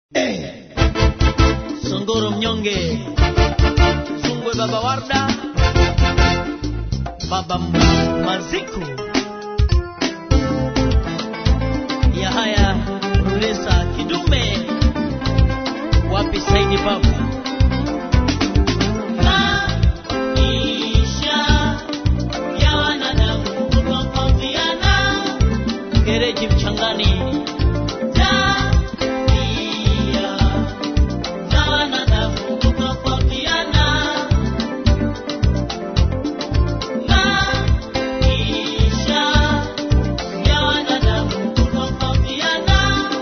Songoro mnyonge, Zungwe baba Warda, baba Maziku, Yahaya Rulesa Kidume, wapi Saidi baba maisha ya wanadamu kutofautiana, gereji mchangani tabia za wanadamu kutofautiana, maisha ya wanadamu kutofautiana,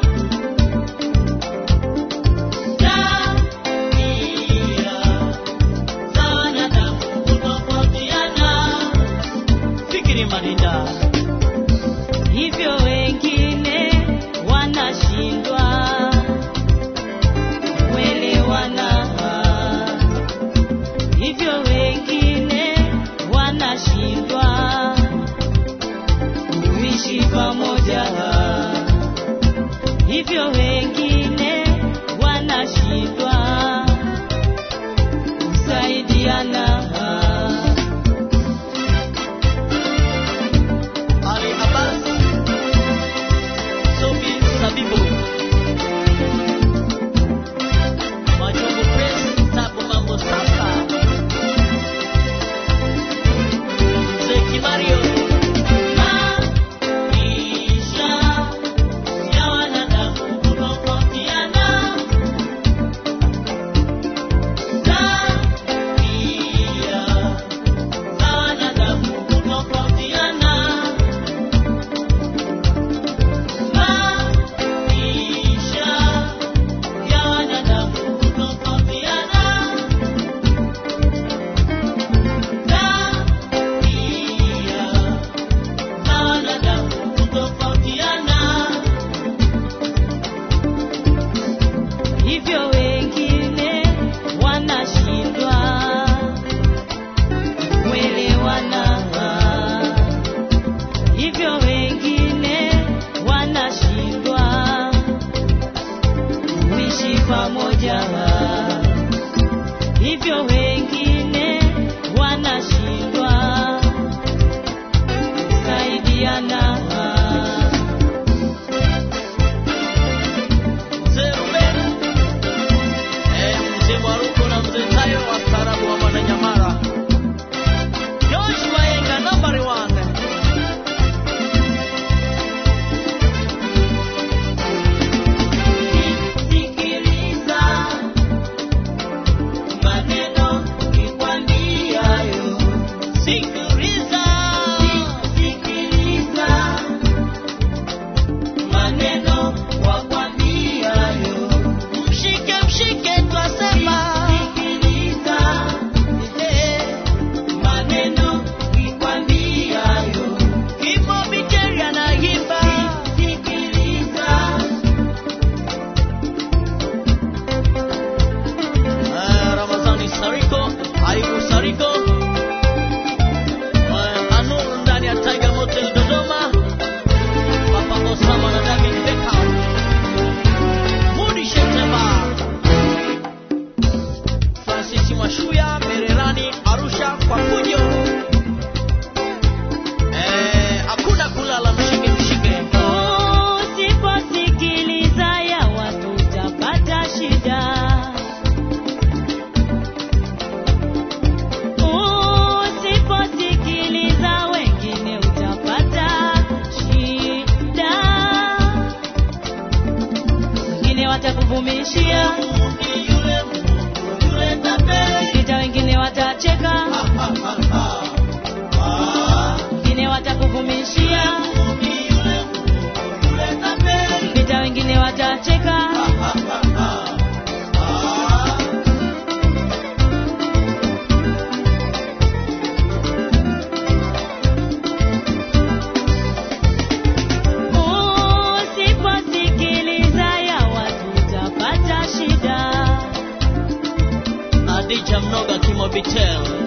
tabia za wanadamu kutofautiana. Fikiri Marinda. hivyo wengine wanashindwa kuelewana, hivyo wengine wanashindwa kuishi pamoja, hivyo wengine wanashindwa kusaidiana. Ali Abbas, Sophie Sabibu, Majungu Press, Tabu Mambo Sasa, Mzee Kimario, maisha ya wanadamu kutofautiana, tabia za wanadamu kutofautiana. Maisha ya wanadamu kutofautiana, tabia za wanadamu kutofautiana. hivyo wengine wanashindwa kuelewana, hivyo wengine wanashindwa kuishi pamoja, hivyo wengine wanashindwa kusaidiana. Mzee Ruben, eh, Mzee Mwaruko na Mzee Tayo wastaarabu wa Mwananyamala. Joshua Yenga number one. Sikiliza maneno nikwambiayo, Sikiliza. sikiliza maneno wakwambiayo, Mshike mshike twasema. sikiliza Eh, maneno nikwambiayo, Kimo Biteri anaimba. sikiliza Eh, Ramazani Sariko, Aibu Sariko. Eh, Anur ndani ya Tiger Motel Dodoma. Papa Osama na David Beckham. Mudi Shetema. Francis Mashuya, Mererani, Arusha kwa fujo. Eh, hakuna kulala mshike mshike. Usiposikiliza ya watu utapata shida. Usiposikiliza wengine utapata shida. Wengine watakuvumishia, Yule Mungu, yule tapeli. kisha wengine watacheka, wengine watakuvumishia, Yule Mungu, yule tapeli. kisha wengine watacheka. Usiposikiliza ya watu utapata shida. Adija Mnoga Kimo Bitel